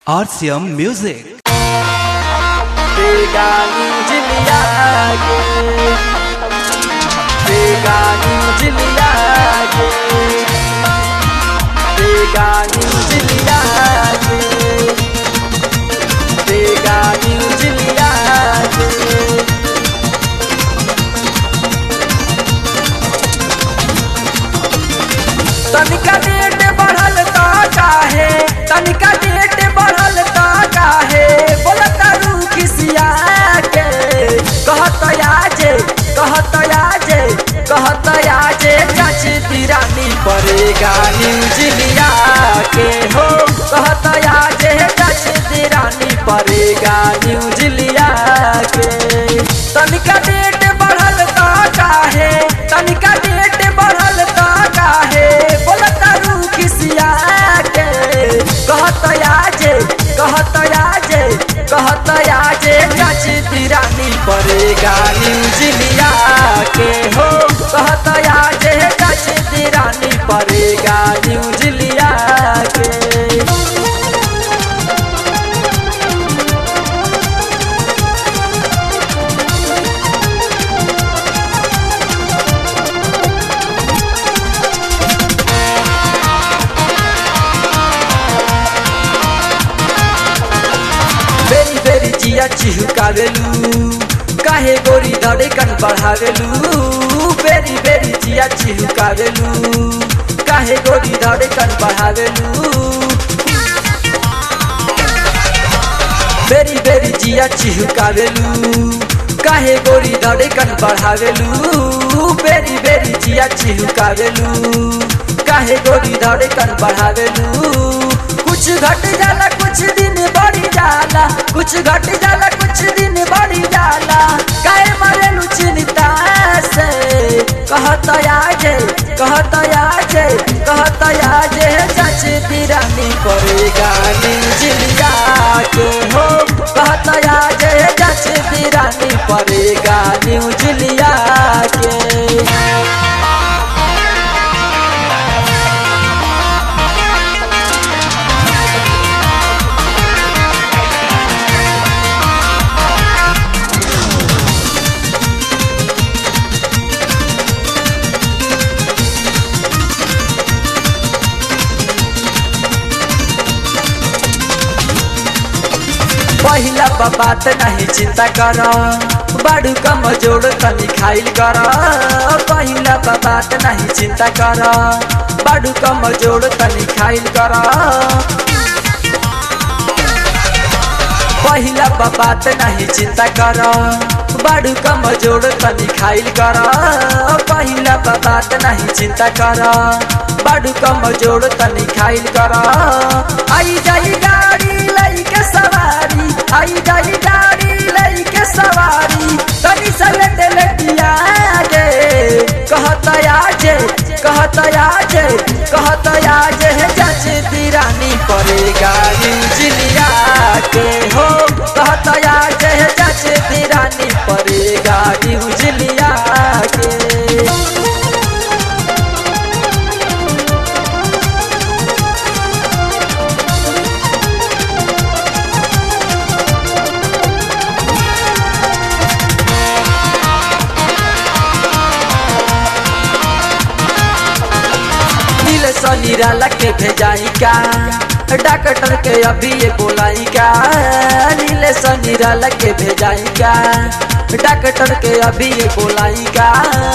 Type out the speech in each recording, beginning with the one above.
RCM Music. बेगानी जिलिया के बेगानी जिलिया के बेगानी जिलिया के बेगानी जिलिया के तनिका डेट बढ़ल ता काहे तनिका डेट बढ़ल ता काहे बोलत रू किसिया के कहत आजे कहत आजे कहत आजे चाची तिरानी परेगा न्यूज लिया के हो कहत आजे चाची तिरानी परेगा न्यूज लिया के तनिका डेट बढ़ल ता काहे तनिका डेट बढ़ल ता काहे बोलत रू किसिया के कहत आजे कहत आजे कहत आजे चाची तिरानी परेगा न्यूज लिया के हो कहत आजे चाची तिरानी परेगा न्यूज लिया के बेरी बेरी जिया चिहुकावेलू काहे गोरी धड़कन बढ़ावेलू बेरी बेरी जिया चिहुकावेलू काहे गोरी धड़कन बढ़ावेलू बेरी बेरी जिया चिहुकावेलू काहे गोरी धड़कन बढ़ावेलू बेरी बेरी जिया चिहुकावेलू काहे गोरी धड़कन बढ़ावेलू कुछ घट जाला कुछ दिन बढ़ी जाला कुछ घट जाला कुछ दिन बढ़ी जाला काहे मरेलू चिंता से कहत आजे कहत आजे कहत आजे सच तिरानी पड़ेगा न्यूज लिया के हो कहत आजे सच तिरानी पड़ेगा न्यूज लिया के पहिला बा बात नहीं चिंता कर बड़ू कम जोड़ तनी खाइल कर पहिला बा बात नहीं चिंता कर बड़ू कम जोड़ तनी खाइल कर पहिला बा बात नहीं चिंता कर बड़ू कम जोड़ तनी खाइल कर पहिला बा बात नहीं चिंता कर बड़ू कम जोड़ तनी खाइल कर आई जाई गाड़ी लई सवारी आई जाई गाड़ी लई के सवारी तनी सलट लटिया गे कहत आजे कहत आजे कहत आजे जच तिरानी पड़ेगा न्यूज लिया के हो कहत आजे जच तिरानी पड़ेगा न्यूज लिया के नील सनीराला के भेजाई का डॉक्टर के अभी ये बोलाई का नील सनीराला के भेजाई का डॉक्टर के अभी ये बोलाई का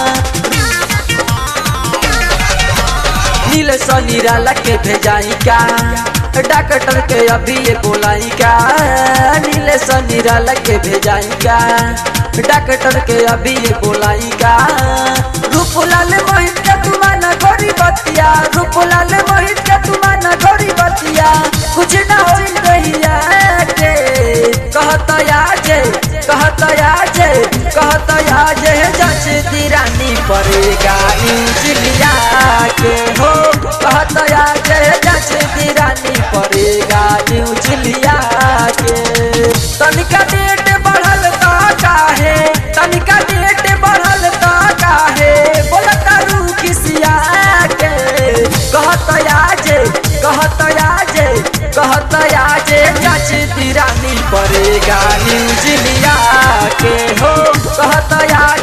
नील सनीराला के भेजाई का डॉक्टर के अभी ये बोलाई का नील सनीराला के भेजाई का डॉक्टर के अभी ये बोलाई का रूपलाल मोहित के तुमाना गोरी बतिया रूपलाल मोहित के तुमाना गोरी बतिया कुछ ना होई रहिया के कहत आजे कहत आजे कहत आजे जच तिरानी पड़ेगा न्यूज लिया के हो कहत आजे जच तिरानी पड़ेगा न्यूज लिया के तनिका डेट बढ़ल ता काहे तनिका डेट बढ़ल ता काहे बोलत रू किसिया के कहत आजे कहत आजे कहत आजे न्यूज लिया के हो कहत